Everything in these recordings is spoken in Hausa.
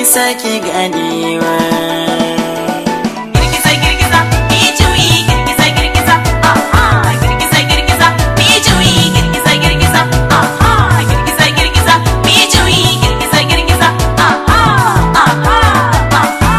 sake ganewa Girgiza girgiza, mi juyi girgiza girgiza, aha. Girgiza girgiza, mi juyi girgiza girgiza, aha. Girgiza girgiza, mi juyi girgiza girgiza, aha, aha, aha.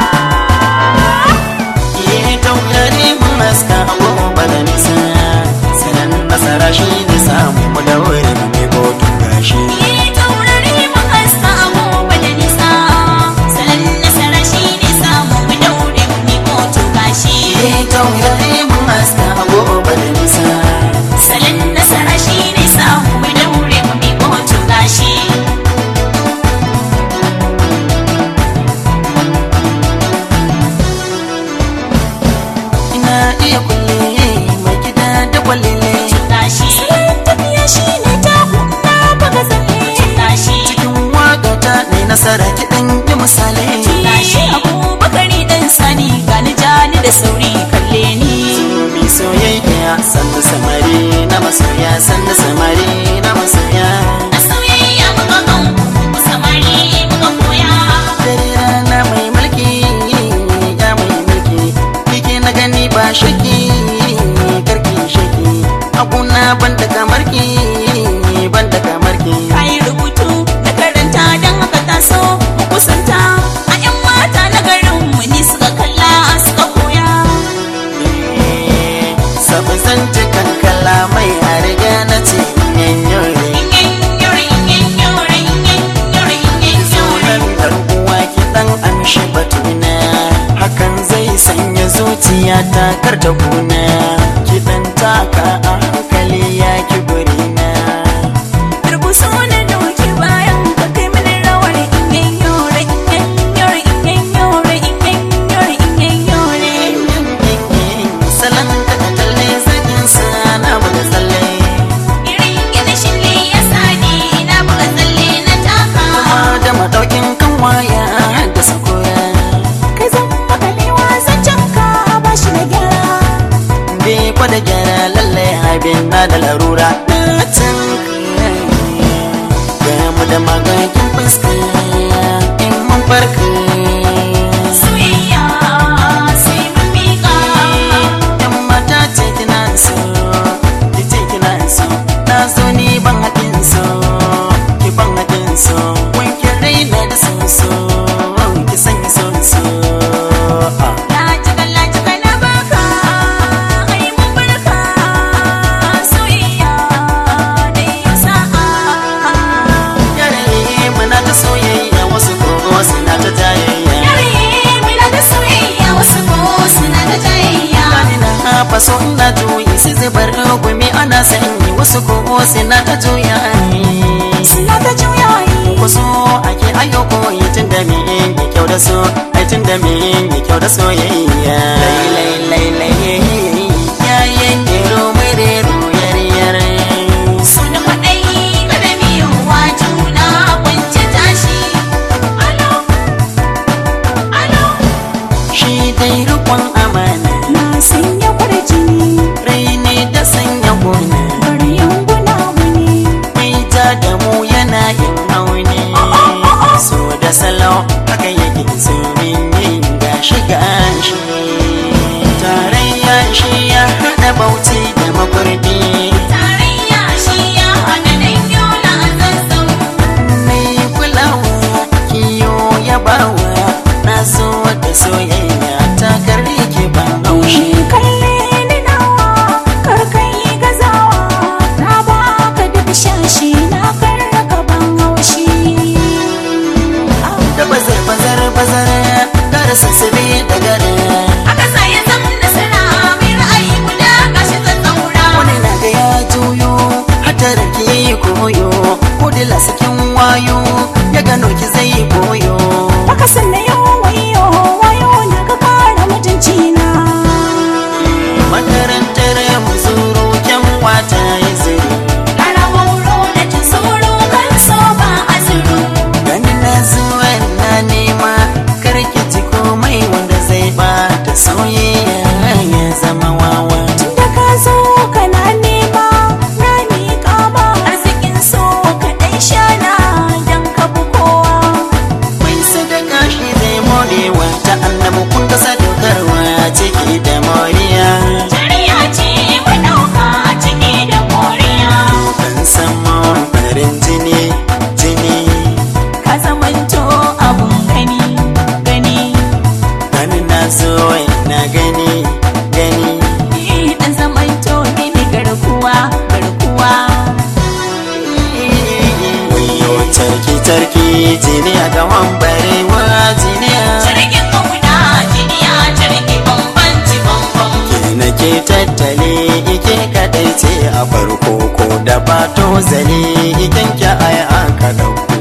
Ye taurari mun haska agoba da nisa sanan nasara shi ne samu mu da wuri mu mai bautu gashi Ni taurari mun haska agoba da nisa, salon nasara shi ne samu mu daure mu miƙo to gashi. Ye taurari mun haska agoba da nisa Salon nasara shi ne samu mu daure mu miƙo to gashi. ina iya kulle mai gida da kwalele Gashi. Salon tafiya shi ne taku na buga tsalle. Gashi. cikin waka ta ne nasara kiɗan yi misalai Gashi. Abubakari dan sani gani jani da sauri kalle ni. mi soyayya sanda samari na masoya sanda samari na masoya A soyayya muka kan ku samari muka koya. dare rana mai mulki ya mai mulki kike na gani ba shaki karki shaki abuna ban da kamar ki ban da kamar ki Kayi rubutu na karanta don haka taso mu kusanta. A 'yan mata na garin mu ni suka kalla suka koya. sabu zan ci kankala mai a riga na ce yanyore sunan garkuwa ki dan amshi batuna hakan zai sanya zuciya ta karta kuna ki dan taka a hankali ya ki burina salon ka da talle zagin sa na buga tsalle kuma da madaukin kan waya da sakura bai kwada gyara lalle abin na da larura na can ga mu da magagin fuska in mun farka yan mata ce kina so ki ce kina so na zo ni ban haɗin so ki ban haɗin so wanke raina da so so ki sanya so so ah. yare muna ta soyayya wasu kogo suna ta jayayya Gani na hafa so ina juyi su zubar gumi ana sanyi wasu kogo suna ta juya Wasu ake ayo koyi tun da me yi kyau da so ai tun da me yi kyau da soyayya Lai lai lai lai yayin gero mai rero yar yar Suna kwaɗayi kada miyuwa juna kwance tashi. Alo, alo. shi dai rikon amana Na sanya kwarjini, rai ne da sanya gona bari yanguna wani. mai ja da mu yana yin auni so da salo haka yake tsorin yin gashi gashi tarayya shi ya haɗa bauchi da makurdi Tarayya shi ya haɗa dan yola a zazzau. mai kulawa kiyo ya bawa na so da soyayya ta karki jiniya ga wambarewa jiniya Jirgin kauna jiniya jirgi bambanci bambam. ke nake tattale ike kadai ce a farko ko da bato zale iken ki ai aka dauko